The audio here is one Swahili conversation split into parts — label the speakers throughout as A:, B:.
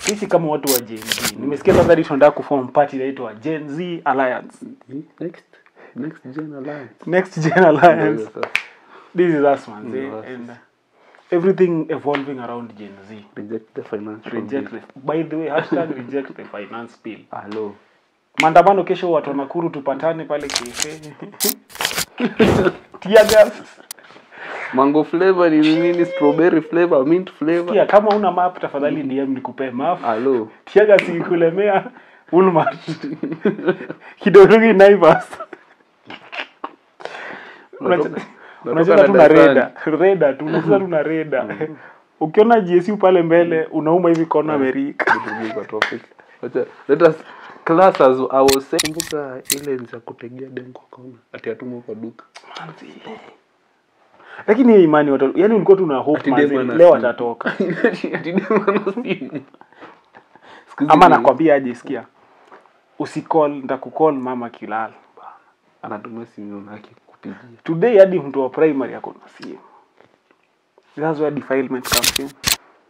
A: sisi kama watu wa Gen Z nimesikia sasa hadi tunataka kuform party inaitwa Gen Z Alliance
B: next next gen alliance
A: next Gen Alliance
B: Ndio sasa.
A: this is us man
B: Ndio
A: eh,
B: sasa.
A: and uh, everything evolving around Gen Z
B: reject the financial
A: reject
B: bill.
A: the, by the way hashtag reject the finance bill
B: Hello.
A: maandamano kesho watu wa Nakuru tupatane pale kefe tear gas
B: mango flavor ni nini strawberry flavor mint flavor
A: Sikia, kama una map tafadhali DM nikupee map
B: Hello.
A: tiaga sikulemea Woolmart kidorungi Naivas
B: Unatoka-
A: unacheza tu na
B: unatoka
A: reda reda tu unacheza tu na reda ukiona GSU pale mbele unauma hivi kona Amerika
B: Turudi kwa topic. Wacha- let us class as I was saying kumbuka ile za kutegea dem kwa kona ati atumwa kwa duka
A: lakini hiyo imani watu yani ulikuwa tu na hope
B: Ati
A: manzi,
B: dem ana
A: leo
B: simu.
A: atatoka
B: ati dem ana simu Siku hizi
A: ama
B: ni-
A: nakwambia aje sikia usikol ntakukol mama kilala
B: anatumia simu yake kupigia
A: today hadi mtu wa primary ako na simu that's where defilement comes in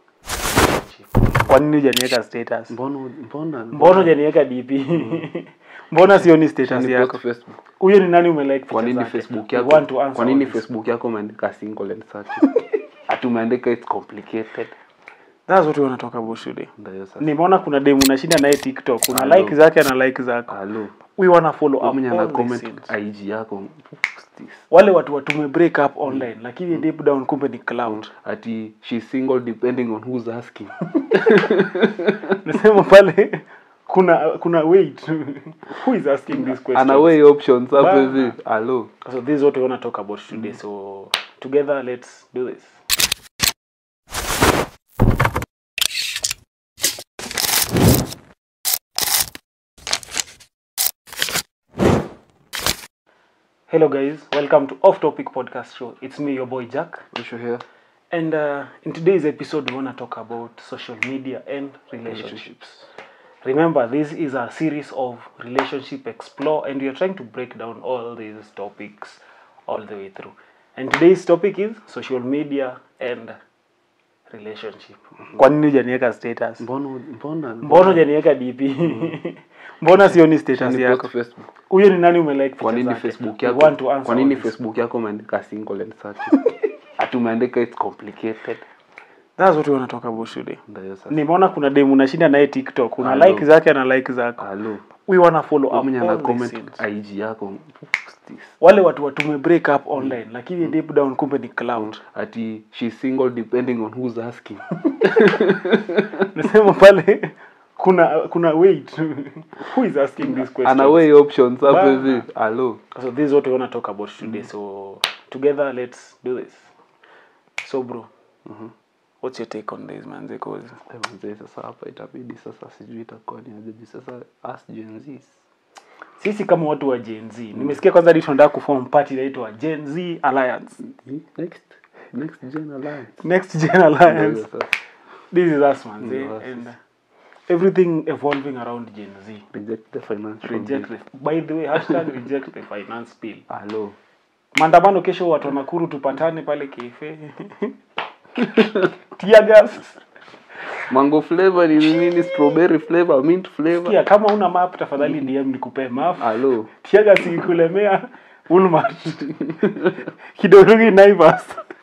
A: kwa nini hujaniweka status
B: mbona mbona
A: mbona hujaniweka dp mbona sioni status
B: Ni
A: yako
B: post Facebook.
A: huyo ni nani umelike
B: kwa
A: picha
B: nini
A: zake?
B: facebook
A: We
B: yako
A: want to answer
B: kwa nini
A: all this.
B: facebook yako umeandika single and search ati umeandika it's complicated
A: that's what we wanna talk about today
B: ndio sasa
A: nimeona kuna demu unashinda naye tiktok kuna
B: Hello.
A: like zake na like zako
B: hello
A: we wanna follow up
B: mwenye ana
A: all these
B: comment
A: things.
B: ig yako what's this?
A: wale watu watume break up online lakini deep down kumbe ni cloud
B: ati she's single depending on who's asking
A: nasema pale kuna kuna wait who is asking this question
B: ana way options hapo
A: Bana.
B: hivi hello
A: so this is what we want to talk about today so together let's do this hello guys welcome to off topic podcast show it's me your boy jack
B: Issue here
A: and uh, in today's episode we want to talk about social media and relationships remember this is a series of relationship explore and we are trying to break down all these topics all the way through and today's topic is social media and relationship kwa nini hujaniweka status
B: mbona mbona
A: mbona hujaniweka dp mbona sioni status
B: Ni
A: yako
B: post Facebook.
A: huyo ni nani umelike
B: kwa
A: picha
B: nini
A: zake?
B: facebook
A: We
B: yako
A: want to answer
B: kwa nini
A: all this.
B: facebook yako umeandika single and search ati umeandika it's complicated
A: that's what we want to talk about today
B: ndio sasa
A: nimeona kuna demu unashinda naye tiktok kuna
B: Hello.
A: like zake na like zako
B: hello
A: we wanna follow up
B: mwenye ana
A: all these
B: comment
A: things.
B: ig yako what's this?
A: wale watu watume break up online lakini deep down kumbe ni cloud
B: ati she's single depending on who's asking
A: nasema pale kuna kuna wait who is asking this question
B: ana way options hapo
A: Bana.
B: hivi hello
A: so this is what we want to talk about today so together let's do this so bro what's your take on this man because
B: Eh, manze, sasa hapa itabidi sasa sijui itakuwa ni ajaji sasa as Gen Zs.
A: sisi kama watu wa Gen Z nimesikia kwanza hadi tunataka kuform party inaitwa Gen Z Alliance
B: next next gen alliance
A: next Gen Alliance
B: Ndio sasa.
A: this is us man
B: Ndio
A: eh?
B: us.
A: and uh, everything evolving around Gen Z
B: reject the financial
A: reject
B: bill.
A: the, by the way hashtag reject the finance bill
B: hello
A: maandamano kesho watu wa Nakuru tupatane pale kefe tear gas
B: mango flavor ni nini strawberry flavor mint flavor
A: Sikia, kama una map tafadhali DM nikupee map
B: hello
A: tear gas ikikulemea Woolmart kidorungi Naivas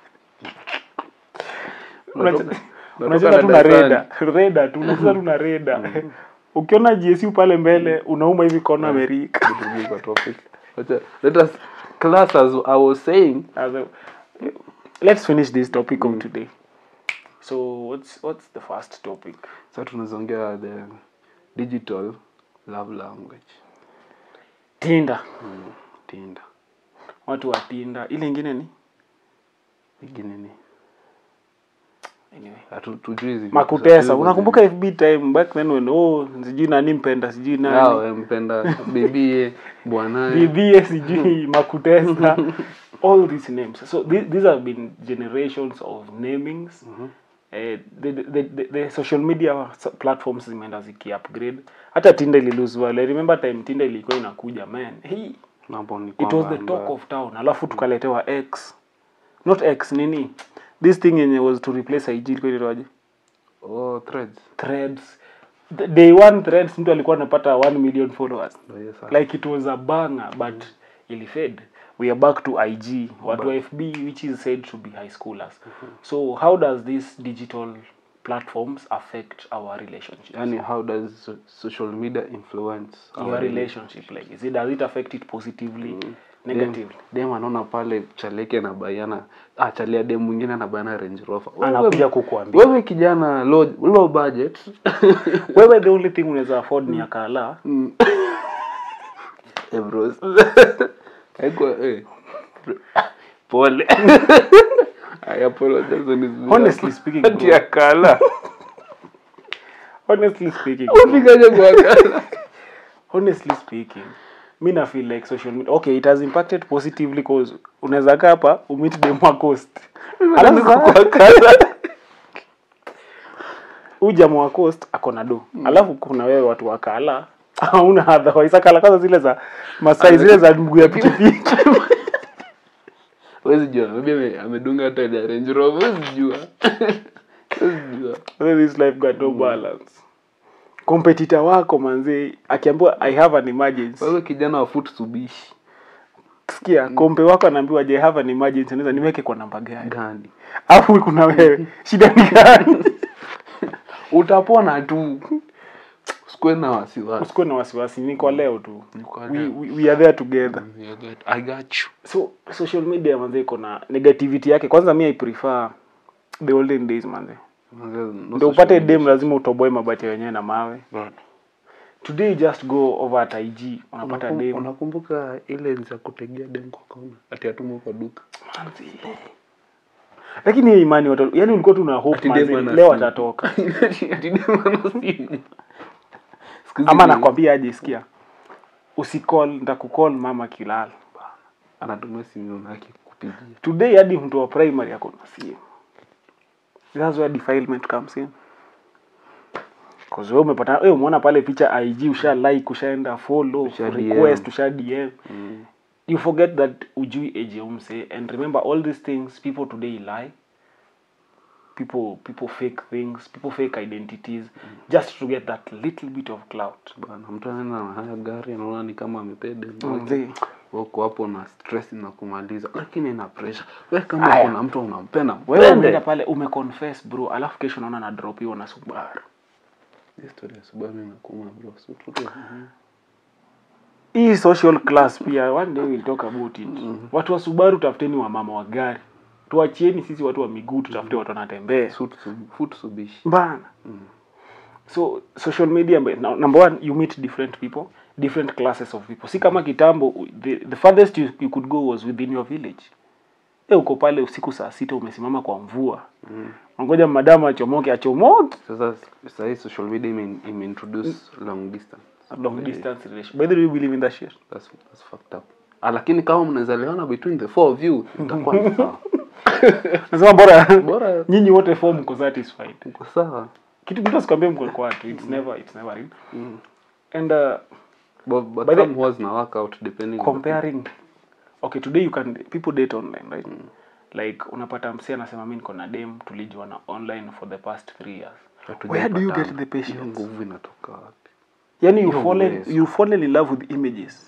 B: Unatoka-
A: unacheza
B: unatoka
A: tu na
B: darasani.
A: reda reda tu unacheza tu na reda ukiona GSU pale mbele unauma hivi kona Amerika
B: Turudi kwa topic. Wacha- let us class as I was saying
A: As a- let's finish this topic of today so what's what's the first topic
B: sasa tunazongea the digital love language
A: Tinder
B: Tinder
A: watu wa Tinder ile ingine ni
B: ingine ni
A: anyway
B: hatu- tujui zi-
A: makutesa
B: tujui
A: unakumbuka FB time back then when oh sijui nani mpenda sijui
B: Yao,
A: nani
B: eh, mpenda bibie bwanaye
A: bibie sijui makutesa all these names so th these have been generations of namings eh, the, the, the, the social media s- platforms zimeenda ziki upgrade hata Tinder ililuzwa I remember time Tinder ilikuwa inakuja man hey,
B: mambo ni
A: it was
B: kwamba
A: the talk
B: amba-
A: of town alafu tukaletewa x not x nini this thing yenye was to replace IG ilikuwa inaitwaje
B: oh threads
A: threads the day one threads mtu alikuwa anapata 1 million followers
B: Ndio hiyo sasa.
A: like it was a banger but ilifed we are back to ig watu wa fb which is said to be high schoolers so how does this digital platforms affect our relationship
B: yani how does so- social media influence
A: your relationship like is it does it affect it positively negatively
B: dem anaona pale chaleke na baiana ah, chalia dem mwingine anabaiana range rover Wewe-
A: anakuja kukuambia
B: wewe kijana low, low budget
A: wewe the only thing unaweza afford ni akala
B: Eh, bros. Haikuwa, eh. pole I apologize on his behalf.
A: Honestly speaking,
B: Ati
A: bro.
B: akala
A: honestly speaking bro,
B: Ufikaje kwa akala
A: honestly speaking mi na feel like social media okay it has impacted positively cause unaweza kaa hapa umit demwa coast alafu
B: kwa akala
A: huyu jamaa wa coast ako na do alafu kuna wewe watu wa kala hauna otherwise kala kwanza zile za masai zile za mguu ya pikipiki
B: Huwezi jua maybe ame- amedunga hata ile range rover huwezi jua Huwezi jua
A: this life got no balance competitor wako manzi akiambiwa i have an emergency
B: wewe kijana wa foot subishi
A: sikia kompe wako anaambiwa je I have an emergency naweza niweke kwa namba gani
B: gani
A: alafu kuna wewe shida ni gani
B: utapona tu usikuwe na wasiwasi
A: usikuwe na wasiwasi ni kwa leo tu
B: kwa
A: we,
B: leo.
A: we, we are there together
B: I got- I got you
A: so social media manze iko na negativity yake kwanza mi i prefer the olden days manze
B: No
A: ndio
B: social
A: upate
B: media.
A: dem lazima utoboe mabati wenyewe na mawe
B: Bana.
A: today you just go over at ig unapata
B: Unakum-
A: dem
B: unakumbuka ile za kutegea dem kwa kona ati atumwa kwa duka
A: Manze. lakini hiyo imani watu yani ulikuwa tu na hope
B: Ati
A: manze,
B: dem ana
A: leo
B: simu.
A: atatoka
B: Ati dem ana simu. Siku hizi
A: ama
B: ni-
A: nakwambia aje sikia usikol ntakukol mama kilala
B: anatumia simu yake kupigia
A: today hadi mtu wa primary ako na simu that's where defilement comes in cause wewe umepata wewe umeona pale picha IG usha like ushaenda follow
B: Usha
A: request
B: DM.
A: usha DM you forget that ujui age ya umse and remember all these things people today lie people people fake things people fake identities just to get that little bit of clout
B: bana mtu anaenda na haya gari anaona ni kama amepea dem wake.
A: Mzee.
B: wako hapo na stress na kumaliza lakini ina pressure wewe kama
A: Aya.
B: kuna mtu unampenda
A: wewe
B: mpende.
A: umeenda pale umeconfess bro alafu kesho unaona na drop hiyo na Subaru
B: Hii story ya Subaru inakuma bro so tutu
A: hii social class pia one day we'll talk about it watu wa subaru tafuteni wa mama wa gari tuachieni sisi watu wa miguu tutafute watu wanatembea
B: Suit sub- foot subishi
A: bana so social media mbe- na- number one you meet different people different classes of people si kama kitambo u- the, the farthest you, you could go was within your village e uko pale usiku saa sita umesimama kwa mvua ngoja madamu achomoke achomoke
B: sasa sasa hii social media ime, ime introduce long distance
A: long distance relation by the way you believe in that shit
B: that's, that's fucked up ah, lakini kama mnaweza lewana between the four of you itakuwa ni sawa
A: nasema bora
B: bora
A: nyinyi wote four mko satisfied
B: uko sawa
A: kitu mtu asikwambia mko kwa watu it's never it's never real and uh,
B: but, but
A: By the-
B: some was na work out depending on-
A: comparing okay today you can people date online right like unapata msi anasema mi niko na dem tulijuana online for the past three years where do you get
B: Hatujaipatana.
A: the
B: Hiyo
A: patience
B: nguvu inatoka wapi
A: yani you
B: Hiyo
A: fallen
B: uwezo.
A: you fallen in love with images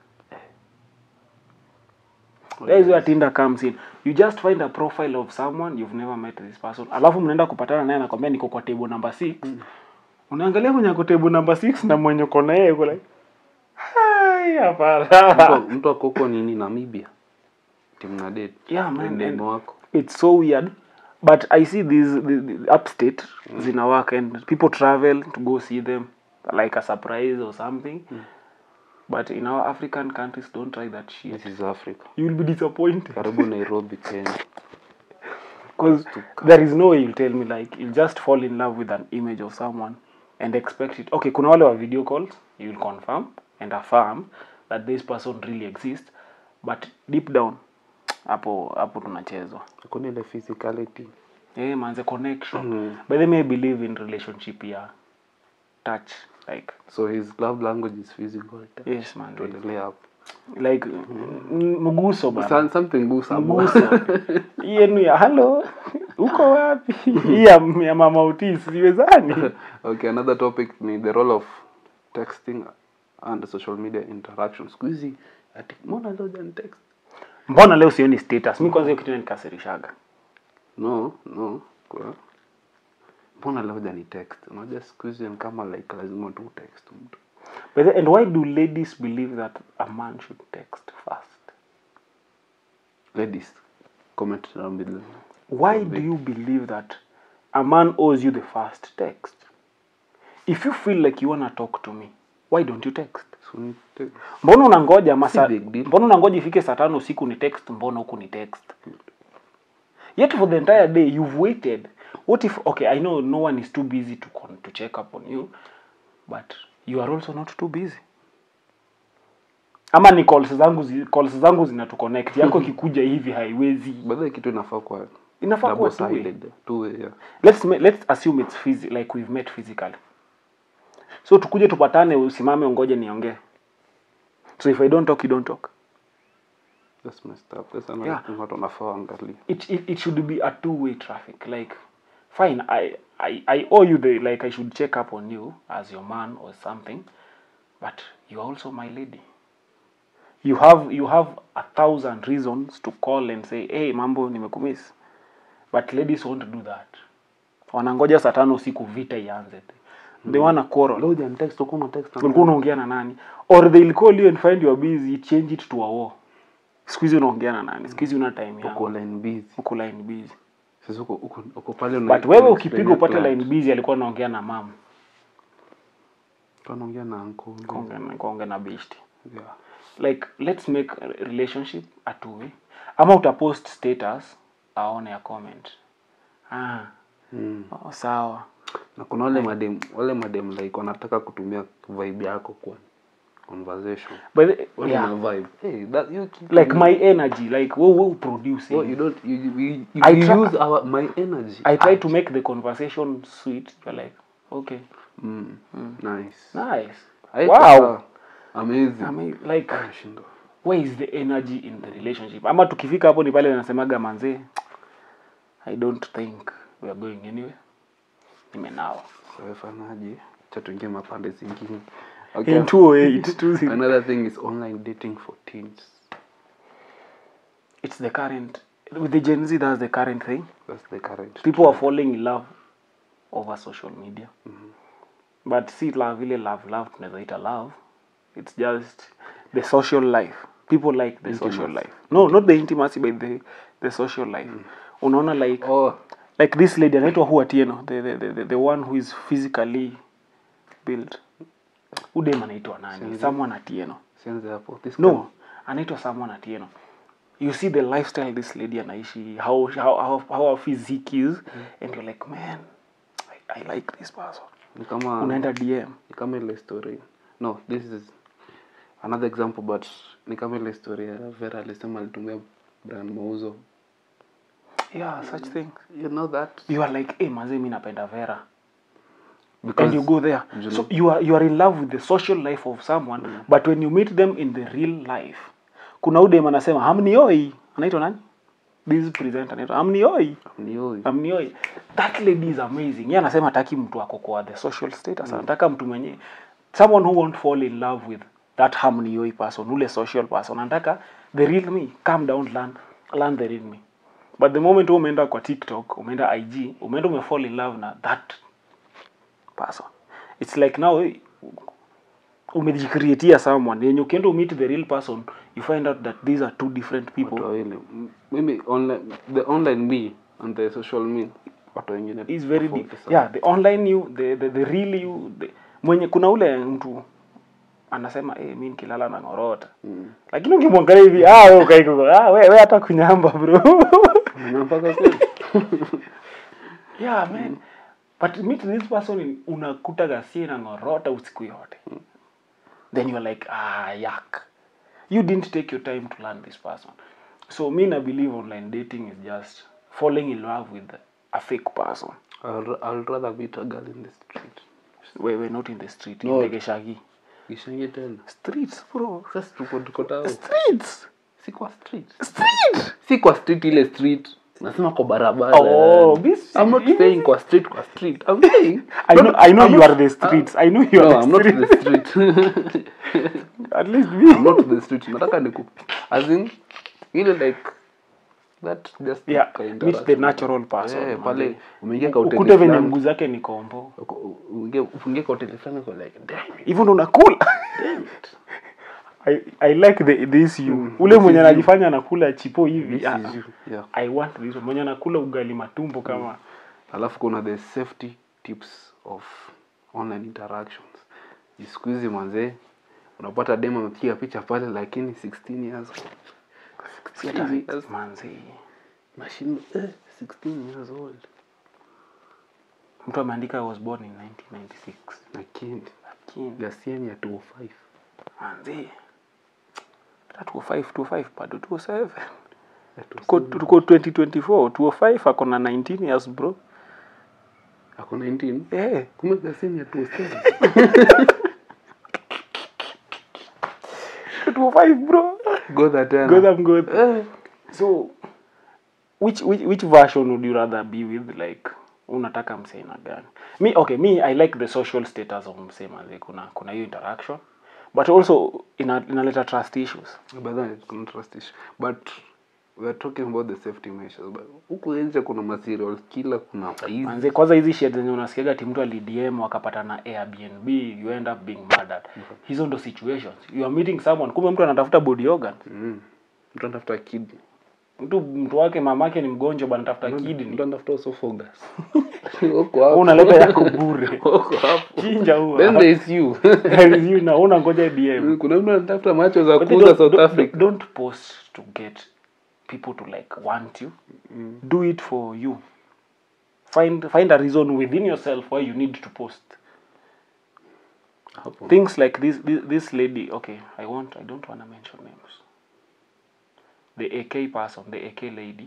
A: that is where Tinder comes in you just find a profile of someone you've never met this person alafu mnaenda kupatana naye anakwambia niko kwa table number 6 unaangalia mwenye ako table number 6 na mwenye uko na yeye uko like hai hapana
B: Mtu- mtu ako huko nini namibia timu na date
A: Yeah, man,
B: Ndio
A: and-
B: demo wako
A: it's so weird but i see these the, the upstate zina work and people travel to go see them like a surprise or something but in our african countries don't try that shit
B: this is africa
A: you will be disappointed
B: karibu nairobi kenya
A: because there is no way you'll tell me like you'll just fall in love with an image of someone and expect it okay kuna wale wa video calls you'll confirm and affirm that this person really exists but deep down hapo hapo tunachezwa
B: kuna ile physicality
A: yeah manze connection by the way I believe in relationship ya touch like
B: so his love language is physical
A: yes man
B: tuendelee hapo
A: like mm, mguso bana
B: Some- something goes somewhere.
A: mguso yenu ya hello uko wapi hii ya, ya mama utis siwezani
B: okay another topic ni the role of texting and social media interaction siku hizi ati mbona leo hujani text
A: mbona leo sioni status mi kwanza hiyo kitu nikasirishaga
B: no no kwa mbona leo hujani text unajua siku hizi ni kama like lazima tu text mtu
A: But then, and why do ladies believe that a man should text first
B: ladies comment down below
A: why do you believe that a man owes you the first text if you feel like you wanna talk to me why don't you text
B: so ni text
A: mbona unangoja masa
B: Si big deal.
A: mbona unangoja ifike saa tano usiku ni text mbona huku ni text yet for the entire day you've waited what if okay i know no one is too busy to con to check up on you but you are also not too busy ama ni calls zangu zi, calls zangu zinatuconnect yako ikikuja hivi haiwezi
B: baadhi kitu inafaa kwa
A: Inafaa kuwa
B: double
A: two-way.
B: sided two way yeah
A: let's ma- let's assume it's phys- like we've met physically so tukuje tupatane usimame ungoje niongee so if i don't talk you don't talk
B: that's messed up that's another
A: Yeah.
B: thing watu wanafaa waangalie
A: it, it, it should be a two-way traffic like fine I, I i owe you the like i should check up on you as your man or something but you are also my lady you have you have a thousand reasons to call and say hey mambo nimekumiss but ladies won't do that wanangoja saa tano usiku vita ianze they wanna quarrel
B: leo hujani text uko una text na
A: ulikuwa unaongea na nani or they'll call you and find you are busy change it to a war siku hizi unaongea na nani siku hizi una time
B: uko
A: yako
B: line busy
A: uko line busy
B: sasa uko uko uko pale una
A: but wewe
B: una
A: ukipiga
B: explain
A: upate
B: client.
A: line busy alikuwa anaongea na mam
B: tunaongea na uncle
A: kaongea na best
B: yeah
A: like let's make a relationship a two way ama utapost status aone ya comment ah
B: mm.
A: oh, sawa
B: na kuna wale madem wale madem like wanataka kutumia vibe yako kwa conversation
A: but the-
B: Wale
A: yeah.
B: wana vibe hey that you keep
A: like my energy like we we producing
B: no, you don't you, you, you,
A: I
B: you
A: try-
B: use our my energy
A: i try
B: Ah.
A: to make the conversation sweet you're like okay
B: mm. nice
A: nice
B: Haiko
A: wow
B: sawa. amazing
A: I mean, like
B: Shindwa.
A: where is the energy in the relationship ama tukifika hapo ni pale nasemaga manzee i don't think we are going anywhere nimenawa
B: Sawa, fanyaje cha tuingie mapande zingine
A: in 208 two-
B: another thing is online dating for teens
A: it's the current with the gen z that's the current thing
B: that's the current
A: people are falling in love over social media but si love ile love love tunawezaita love it's just the social life people like the social
B: Intimacy.
A: life no not the intimacy but the, the social life unaona like
B: oh
A: like this lady anaitwa hu atieno the, the, the, the, the one who is physically built udem anaitwa nani someone atieno
B: sianze hapo this
A: no anaitwa someone atieno you see the lifestyle this lady anaishi how how how, how her physique is and you're like man I, i like this person
B: ni kama
A: unaenda dm
B: ni kama ile story no this is another example but ni kama ile story ya vera alisema alitumia brand mauzo
A: yeah such things
B: you know that
A: you are like hey mazee mi napenda vera
B: because
A: and you go there
B: you
A: so
B: know-
A: you are you are in love with the social life of someone but when you meet them in the real life kuna udem anasema hamnioi anaitwa nani this presenter anaitwa hamnioi
B: ni huyu
A: amnioi that lady is amazing ye anasema hataki mtu ako kwa the social status anataka mtu mwenye someone who won't fall in love with that hamnioi person ule social person anataka the real me calm down learn, learn the real me but the moment wewe umeenda kwa tiktok umeenda ig umeenda umefall in love na that person it's like now eh, umejicreatia someone yenye ukienda umeet the real person you find out that these are two different people
B: watu wawili M- mimi online the online me and the social me watu wengine
A: is very
B: tofauti
A: deep.
B: sana.
A: yeah the online you the, the, the real you the, mwenye kuna ule mtu anasema eh mi nikilala na ngorota
B: Mm.
A: lakini ukimwangalia hivi ah wewe ukaiko ah wewe we hata kunyamba bro
B: Na mpaka kweli
A: yeah man but meet this person in- unakuta gasie na ngorota usiku yote then you're like ah yak you didn't take your time to learn this person so me na believe online dating is just falling in love with a fake person
B: I'll, I'll rather meet a girl in the street
A: wewe not in the street
B: No.
A: in Tegeshagi
B: kishangie tena
A: streets bro
B: sasa tuko tuko tao
A: streets
B: si kwa street
A: street
B: si kwa street ile street nasema kwa barabara
A: Oh,
B: yani.
A: this-
B: I'm not saying kwa street kwa street I'm saying
A: I know, I know
B: I'm
A: you
B: not-
A: are the streets. I know you are
B: no,
A: the
B: I'm not
A: streets.
B: the street
A: At least me.
B: I'm not the street nataka niku as in ile like that just
A: Yeah,
B: ka
A: meet
B: interaction.
A: the natural person.
B: Eh,
A: man.
B: pale umeingia kwa hoteli
A: Ukute venye
B: fulani,
A: mguu zake ni kombo.
B: uko- uingie ufungie kwa hoteli fulani uko like damn it,
A: Hivyo ndo unakula.
B: damn it.
A: I, I like the, this you.
B: Mm,
A: Ule
B: this
A: mwenye
B: is you.
A: anajifanya anakula chipo hivi.
B: This
A: ah,
B: is you. Yeah.
A: I want this one. Mwenye anakula ugali matumbo kama
B: alafu kuna the safety tips of online interactions siku hizi mwanzee unapata dem amepiga picha pale lakini 16 years old. 16 years
A: manzi.
B: mashine eh, 16 years old
A: Mtu ameandika I was born in 1996.
B: lakini
A: Lakini
B: gasiani ya 205
A: manzi. Hata 205 205 bado 207.
B: Ya
A: Tuko
B: 207.
A: tuko 2024 205 ako na 19 years bro.
B: ako 19
A: Eh.
B: kumbe gasiani ya 207
A: 205 bro.
B: godha tena
A: Gotham good.
B: eh,
A: So which which which version would you rather be with like unataka msee na gani? Me okay, me I like the social status of msee manze kuna kuna hiyo interaction but also ina, inaleta trust issues.
B: by the way, kuna trust issue but we are talking about the safety measures but huku nje kuna material kila kuna maizi
A: Manze kwanza hizi shit zenye unasikiaga ati mtu alidm wakapata na Airbnb you end up being murdered. Hizo ndo situations. You are meeting someone kumbe mtu anatafuta body organ.
B: mm. mtu anatafuta kidney
A: Mtu mtu wake mamake ni mgonjwa bana anatafuta kidney.
B: mtu anatafuta esophagus huko
A: Wewe
B: hapo
A: unaleta yako bure.
B: huko hapo
A: Chinja huo.
B: then there is you
A: There is you na una ngoja DM.
B: kuna mtu anatafuta macho za
A: But they
B: kuuza
A: don't,
B: South
A: don't,
B: Africa
A: don't post to get people to like want you. Do it for you. Find find a reason within yourself why you need to post.
B: hapo
A: Things like this this, this lady, okay, I want I don't want to mention names. The AK person, the AK lady,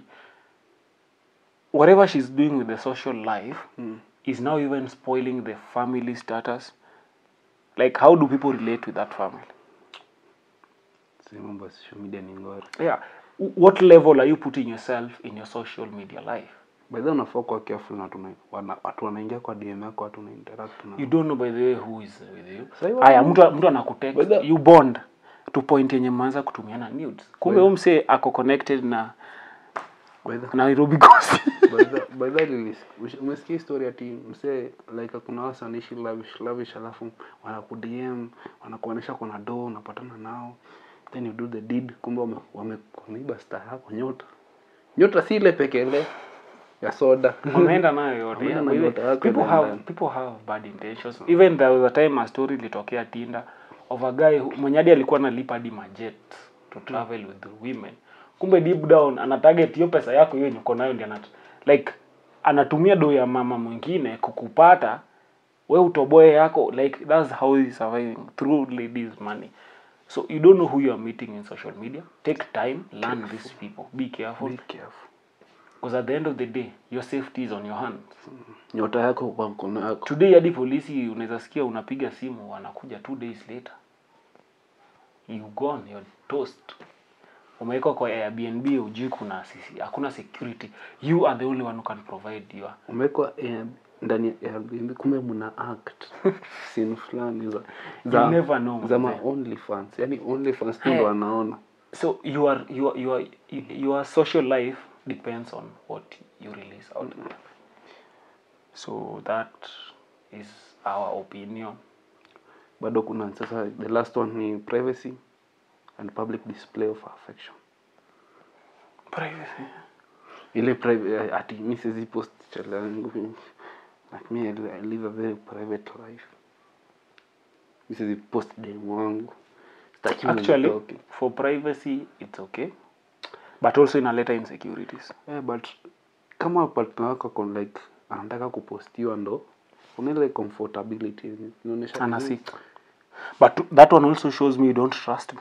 A: whatever she's doing with the social life is now even spoiling the family status. Like how do people relate with that family?
B: si mambo ya social media ni ngori
A: yeah W- what level are you putting yourself in your social media life
B: by the way unafaa kuwa careful na tuna wana, watu wanaingia kwa DM yako watu wana interact na
A: you don't know by the way who is with you
B: Sahi
A: haya
B: wana-
A: mtu mtu anakutext
B: By the-
A: you bond to point yenye mwanza kutumiana nudes kumbe huyo msee ako connected na
B: by the
A: Nairobi Ghost
B: by the by the release ush- umesikia story ati msee like kuna wasa anaishi lavish lavish alafu wanaku DM wanakuonesha kuna do unapatana nao then you do the deed kumbe wame, wame wameiba star yako nyota nyota si ile pekele ya soda
A: wameenda nayo yote
B: Wameenda
A: yeah,
B: na
A: by the way,
B: nyota yako
A: people
B: ile
A: have
B: ndani.
A: people have bad intentions even there was a time a story ilitokea Tinda of a guy who- mwenye hadi alikuwa analipa hadi majet to travel with the women kumbe deep down ana target hiyo pesa yako hiyo yenye uko nayo ndio anat like anatumia do ya mama mwingine kukupata we utoboe yako like that's how he's surviving through ladies money so you don't know who you are meeting in social media take time learn these people be careful
B: be careful
A: because at the end of the day your safety is on your hands
B: nyota yako kwa mkono yako
A: today hadi polisi unaweza sikia unapiga simu wanakuja two days later you gone you're toast umewekwa kwa airbnb ujui kuna sisi hakuna security you are the only one who can provide your
B: umewekwa eh, ndani ya Airbnb kumbe mna act scene fulani za za,
A: You never know,
B: za
A: mzee.
B: ma only fans yani only fans tu
A: Eh.
B: ndo wanaona
A: so your your your your social life depends on what you release out there. so that is our opinion
B: bado kuna sasa the last one ni privacy and public display of affection
A: privacy
B: ile priv- eh, ati mi siwezi post chale yangu like me I li- I live a very private life mi siwezi post dem wangu Sitaki
A: actually
B: mnitoke.
A: for privacy it's okay but also inaleta insecurities
B: Eh, but kama partner wako kon like anataka kupostiwa ndo kuna ile comfortability inaonyesha
A: anasik but that one also shows me you don't trust me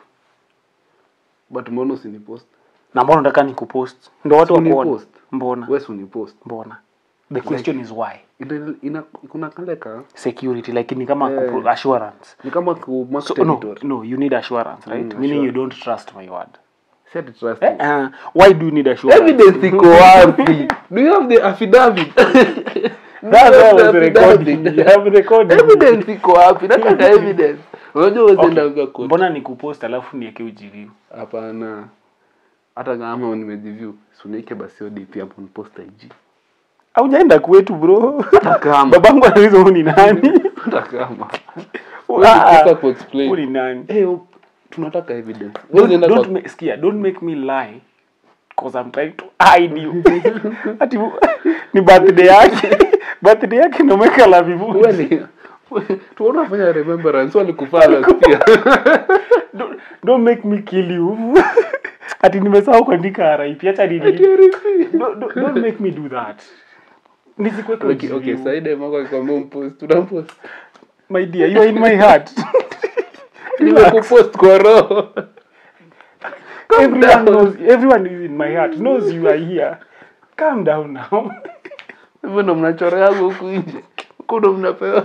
B: but mbona usinipost
A: na mbona nataka nikupost ndo watu
B: Si
A: wakuone
B: unipost.
A: mbona
B: wewe si unipost
A: mbona the question is why
B: Ina- ina kuna kale ka
A: security like ni kama
B: Eh.
A: kupro- assurance
B: ni kama ku mark
A: so no
B: territory
A: no you need assurance right
B: Mm,
A: meaning you
B: assurance.
A: don't trust my word
B: si ati trust
A: Eh, uh, why do you need assurance
B: evidence iko wapi do you have the affidavit Do you
A: That's
B: have
A: why I
B: the
A: was recording.
B: affidavit?
A: You have recording.
B: evidence iko wapi nataka evidence unajua usiendanga
A: Okay.
B: court
A: mbona nikupost alafu nieke ujiriu
B: hapana hata kama nimejiview suniike basi odp hapo nipost ig
A: aujaenda kwetu bro
B: hata kama
A: babangu anauliza huu ni nani
B: hata kama
A: Ah,
B: Unataka
A: huu
B: kuexplain
A: ni nani
B: eh tunataka evidence
A: don't,
B: Usienda
A: don't,
B: kwa-
A: make, skia, don't make me lie cause I'm trying to hide you ati ni birthday yake birthday yake nomeka la vivu
B: Wewe ni- tuona fanya remembrance walikufaa last year
A: don't, don't make me kill you ati nimesahau kuandika RIP acha ni
B: Ati RIP.
A: don't, don't, don't make me do that nisikuweke
B: okay okay
A: ujiriu.
B: saide mako akikwambia umpost tunampost
A: my dear you are in my heart
B: nimekupost kwa roho
A: everyone knows everyone is in my heart knows you are here calm down now
B: hivyo ndo mnachoreaga huku nje huku ndo mnapewa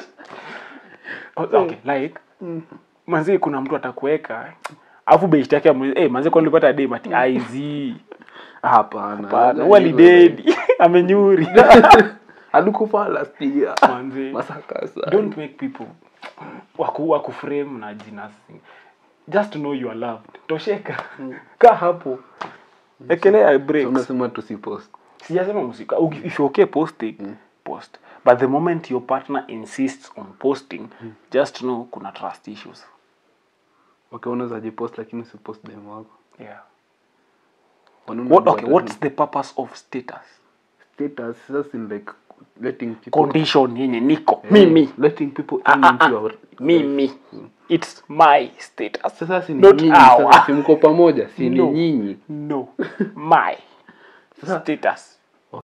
A: okay like manzi kuna mtu atakuweka afu best yake amu- eh manzi kwani ulipata dem ati aizi
B: hapana
A: hapana wali dead amenyuri
B: alikufa last year
A: manzi
B: masakasa
A: don't make people waku waku frame na jina si- just to know you are loved tosheka kaa hapo ekelea breaks
B: unasema tusipost
A: sijasema musika Uki- if you're okay posting post but the moment your partner insists on posting just know kuna trust issues
B: okay unaweza jipost lakini usipost dem wako
A: yeah
B: Wanaona
A: what
B: watu
A: okay
B: watatu-
A: what's the purpose of status
B: status just in like letting people
A: condition yenye niko
B: Eh,
A: mimi
B: letting people
A: Ah,
B: in
A: ah,
B: into
A: ah.
B: your
A: mimi it's my status
B: sasa si ni
A: Not
B: nyinyi
A: our.
B: sasa si mko pamoja si ni
A: No.
B: nyinyi
A: no my
B: Sasa-
A: status